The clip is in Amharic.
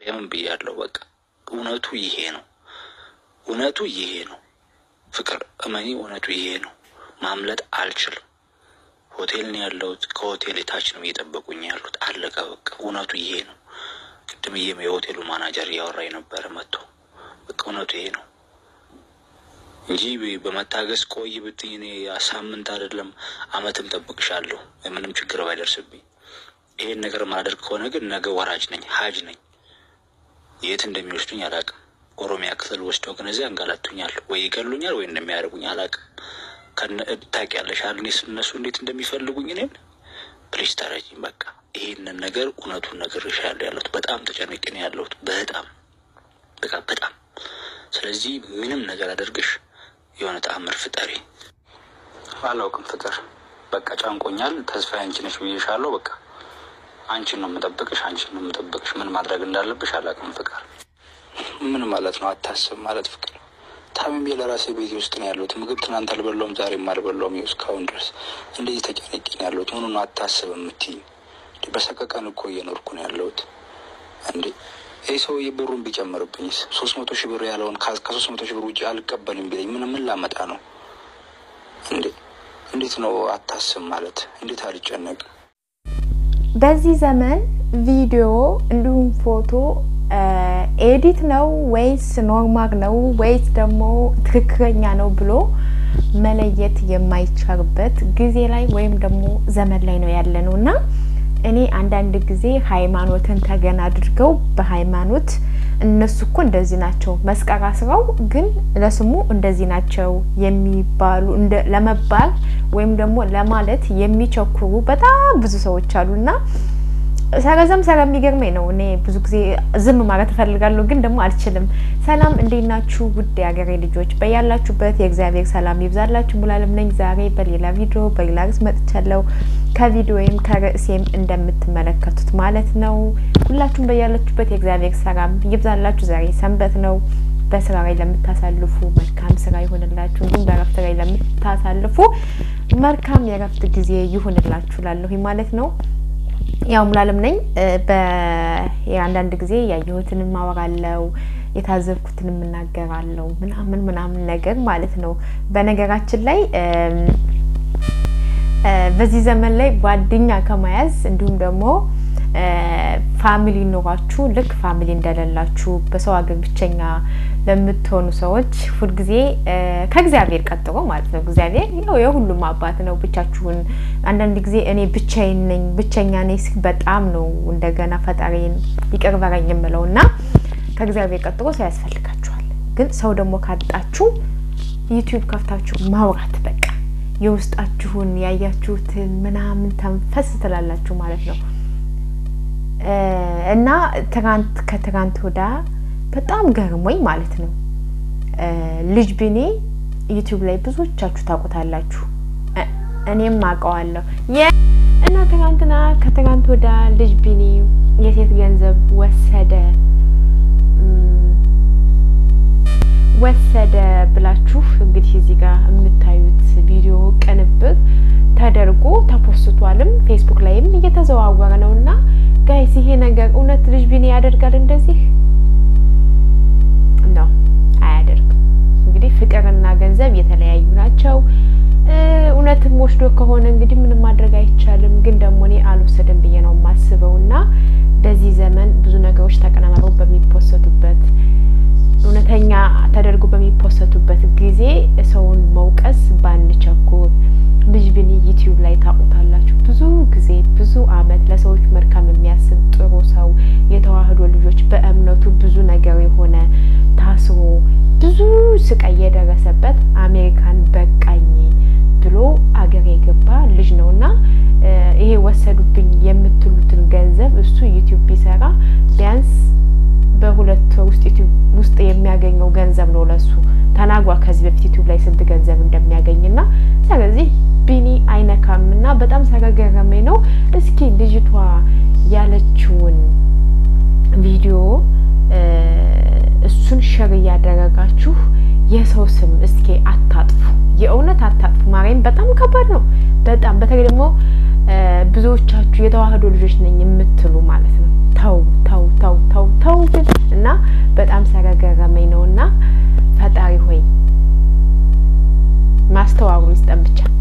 ማርያምን ብያለሁ። በቃ እውነቱ ይሄ ነው። እውነቱ ይሄ ነው። ፍቅር እመኒ፣ እውነቱ ይሄ ነው። ማምለጥ አልችልም። ሆቴል ነው ያለሁት። ከሆቴል የታች ነው እየጠበቁኝ ያሉት። አለቀ በቃ እውነቱ ይሄ ነው። ቅድም እየም የሆቴሉ ማናጀር እያወራ የነበረ መጥቶ በቃ እውነቱ ይሄ ነው እንጂ በመታገስ ቆይ ብትኝ እኔ ሳምንት አይደለም አመትም ጠብቅሻለሁ ምንም ችግር ባይደርስብኝ። ይሄን ነገር ማላደርግ ከሆነ ግን ነገ ወራጅ ነኝ፣ ሀጅ ነኝ። የት እንደሚወስዱኝ አላውቅም። ኦሮሚያ ክፍል ወስደው ግን እዚያ እንጋላቱኛል፣ ወይ ይገሉኛል፣ ወይ እንደሚያደርጉኝ አላውቅም። ታውቂያለሽ አይደል እነሱ እንዴት እንደሚፈልጉኝ እኔን። ፕሊስ ተረጂኝ። በቃ ይሄንን ነገር እውነቱን ነግሬሻለሁ ያለሁት በጣም ተጨንቄ ነው ያለሁት። በጣም በቃ በጣም ስለዚህ ምንም ነገር አደርግሽ የሆነ ተአምር ፍጠሪ። አላውቅም ፍቅር በቃ ጨንቆኛል። ተስፋ አንቺ ነሽ ብዬሻለሁ። በቃ አንቺን ነው የምጠብቅሽ፣ አንቺን ነው የምጠብቅሽ። ምን ማድረግ እንዳለብሽ አላውቅም ፍቅር። ምን ማለት ነው አታስብ ማለት ፍቅር? ታምሜ ለራሴ ቤቴ ውስጥ ነው ያለሁት። ምግብ ትናንት አልበላውም፣ ዛሬም አልበላውም። ይኸው እስካሁን ድረስ እንደዚህ ተጨነቄ ነው ያለሁት። ምኑ ነው አታስብ የምትይኝ? በሰቀቀን እኮ እየኖርኩ ነው ያለሁት እንዴ ይህ ሰውዬ ብሩን ቢጨምርብኝስ? ሶስት መቶ ሺህ ብር ያለውን ከሶስት መቶ ሺህ ብር ውጭ አልቀበልም ቢለኝ ምን ምን ላመጣ ነው እንዴ? እንዴት ነው አታስብ ማለት? እንዴት አልጨነቅም? በዚህ ዘመን ቪዲዮ እንዲሁም ፎቶ ኤዲት ነው ወይስ ኖርማል ነው ወይስ ደግሞ ትክክለኛ ነው ብሎ መለየት የማይቻልበት ጊዜ ላይ ወይም ደግሞ ዘመን ላይ ነው ያለ ነው እና እኔ አንዳንድ ጊዜ ሃይማኖትን ተገን አድርገው በሃይማኖት እነሱ እኮ እንደዚህ ናቸው መስቀል አስረው ግን ለስሙ እንደዚህ ናቸው የሚባሉ ለመባል ወይም ደግሞ ለማለት የሚቸኩሩ በጣም ብዙ ሰዎች አሉና ሰረዘም ሰረ የሚገርመኝ ነው። እኔ ብዙ ጊዜ ዝም ማለት እፈልጋለሁ፣ ግን ደግሞ አልችልም። ሰላም እንዴት ናችሁ? ውድ የሀገሬ ልጆች በያላችሁበት የእግዚአብሔር ሰላም ይብዛላችሁ። ሙሉዓለም ነኝ። ዛሬ በሌላ ቪዲዮ በሌላ ርዕስ መጥቻለሁ። ከቪዲዮዬም ከርዕሴም እንደምትመለከቱት ማለት ነው። ሁላችሁም በያላችሁበት የእግዚአብሔር ሰላም ይብዛላችሁ። ዛሬ ሰንበት ነው። በስራ ላይ ለምታሳልፉ መልካም ስራ ይሁንላችሁ። እንዲሁም በእረፍት ላይ ለምታሳልፉ መልካም የእረፍት ጊዜ ይሁንላችሁ ላለሁ ማለት ነው። ያው ሙሉዓለም ነኝ። በአንዳንድ ጊዜ ያየሁትን ማወራለው የታዘብኩትን የምናገራለው ምናምን ምናምን ነገር ማለት ነው። በነገራችን ላይ በዚህ ዘመን ላይ ጓደኛ ከመያዝ እንዲሁም ደግሞ ፋሚሊ ኖሯችሁ ልክ ፋሚሊ እንደሌላችሁ በሰው ሀገር ብቸኛ ለምትሆኑ ሰዎች ሁልጊዜ ከእግዚአብሔር ቀጥሎ ማለት ነው። እግዚአብሔር ያው የሁሉም አባት ነው። ብቻችሁን አንዳንድ ጊዜ እኔ ብቻዬን ነኝ ብቸኛ ነኝ ሲል በጣም ነው እንደገና ፈጣሪን ይቅር በለኝ የምለው እና ከእግዚአብሔር ቀጥሎ ሰው ያስፈልጋችኋል። ግን ሰው ደግሞ ካጣችሁ ዩቲዩብ ከፍታችሁ ማውራት በቃ የውስጣችሁን ያያችሁትን ምናምን ተንፈስ ትላላችሁ ማለት ነው። እና ትናንት ከትናንት ወዳ በጣም ገርሞኝ ማለት ነው ልጅ ቢኒ ዩቲዩብ ላይ ብዙዎቻችሁ ታውቁታላችሁ፣ እኔም አውቀዋለሁ። እና ትናንትና ከትናንት ወዳ ልጅ ቢኒ የሴት ገንዘብ ወሰደ ወሰደ ብላችሁ እንግዲህ እዚህ ጋር የምታዩት ቪዲዮ ቅንብር ተደርጎ ተፖስቷልም ፌስቡክ ላይም እየተዘዋወረ ነው እና ጋይስ ይሄ ነገር እውነት ልጅ ቢኒ ያደርጋል እንደዚህ ነው? አያደርግም። እንግዲህ ፍቅርና ገንዘብ የተለያዩ ናቸው። እውነትም ወስዶ ከሆነ እንግዲህ ምንም ማድረግ አይቻልም። ግን ደግሞ እኔ አልወሰድም ብዬ ነው የማስበው እና በዚህ ዘመን ብዙ ነገሮች ተቀነባብረው በሚፖሰቱበት እውነተኛ ተደርጎ በሚፖሰቱበት ጊዜ ሰውን መውቀስ ባንቸኩር። ልጅ ቢኒ ዩቲዩብ ላይ ታውቁታላችሁ። ብዙ ጊዜ ብዙ አመት ለሰዎች መልካም የሚያስብ ጥሩ ሰው የተዋህዶ ልጆች በእምነቱ ብዙ ነገር የሆነ ታስሮ ብዙ ስቃይ የደረሰበት አሜሪካን በቃኝ ብሎ አገር የገባ ልጅ ነው እና ይሄ ወሰዱብኝ የምትሉትን ገንዘብ እሱ ዩቲዩብ ቢሰራ ቢያንስ በሁለት ወር ውስጥ ዩቲዩብ ውስጥ የሚያገኘው ገንዘብ ነው ለሱ ተናጓ ከዚህ በፊት ዩቲዩብ ላይ ስንት ገንዘብ እንደሚያገኝና ስለዚህ ቢኒ አይነካም እና በጣም ስለገረመኝ ነው። እስኪ ልጅቷ ያለችውን ቪዲዮ እሱን ሸር እያደረጋችሁ የሰው ስም እስኪ አታጥፉ፣ የእውነት አታጥፉ። ማርያም በጣም ከባድ ነው። በጣም በተለይ ደግሞ ብዙዎቻችሁ የተዋህዶ ልጆች ነኝ የምትሉ ማለት ነው። ተው ተው ተው ተው ተው በጣም ስለገረመኝ ነው እና ፈጣሪ ሆይ ማስተዋሉን ስጠን ብቻ።